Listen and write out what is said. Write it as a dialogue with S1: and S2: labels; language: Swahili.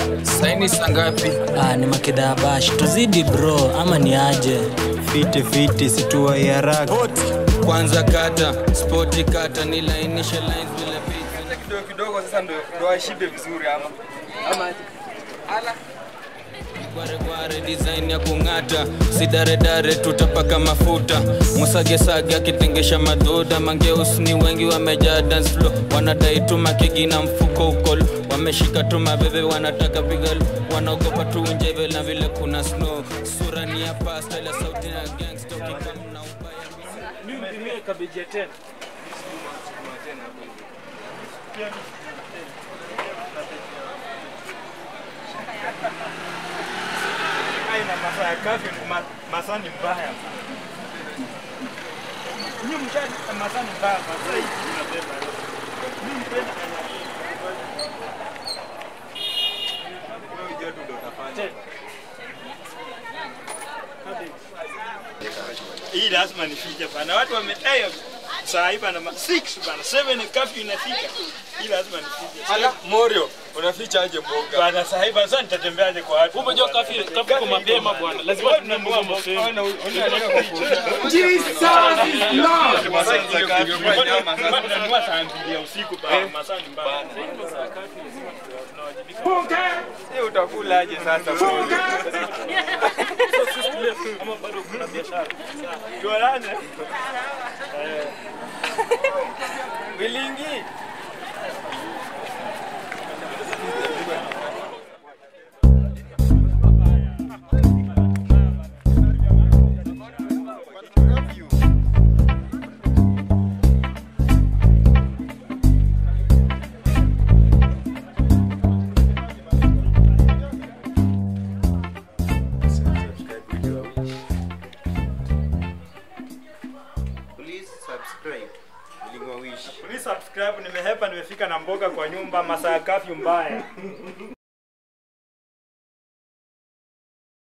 S1: saini sangapi
S2: Ah, ni makidhaa bash tuzidi bro ama ni aje
S3: fiti fiti situwai haraka
S1: kwanza kata spoti kata nilainishe lines bila beat.
S4: kidogo kidogo sasa ndo ndo ashibe vizuri ama ama
S1: Gwaregware design ya kung'ata sidaredare tutapaka mafuta musagesage akitengesha madhuda mangeus ni wengi wamejaa dance floor wanadai tu makegi na mfuko ukolo wameshika tu mabebe wanataka pigalu wanaogopa tu njeve na vile kuna snow sura ni ya pasta ila sauti na gangsta ukikam na ubaya
S4: aina masaa ya kazi masaa ni mbaya Nyinyi msha masaa ni mbaya masaa hii tunabeba mimi mpenda hii lazima nifike bana watu wamedai saa hii bana 6 bana 7 kafi inafika hii lazima nifike
S5: Ala, Morio, unaficha aje mboga?
S4: bana saa hii bana sasa nitatembeaje kwa watu
S6: Umejua kafi kafi kwa mapema bwana, lazima tununue mapema.
S4: Tunanunua saa mbili ya usiku bana masaa ni mbaya
S5: Hii utakulaje sasa?
S6: Ama bado kuna biashara.
S4: tuonane
S5: Bilingi.
S3: Please subscribe. Bilingo wish.
S4: Please subscribe, nimehepa nimefika na mboga kwa nyumba masaa ya kafyu mbaya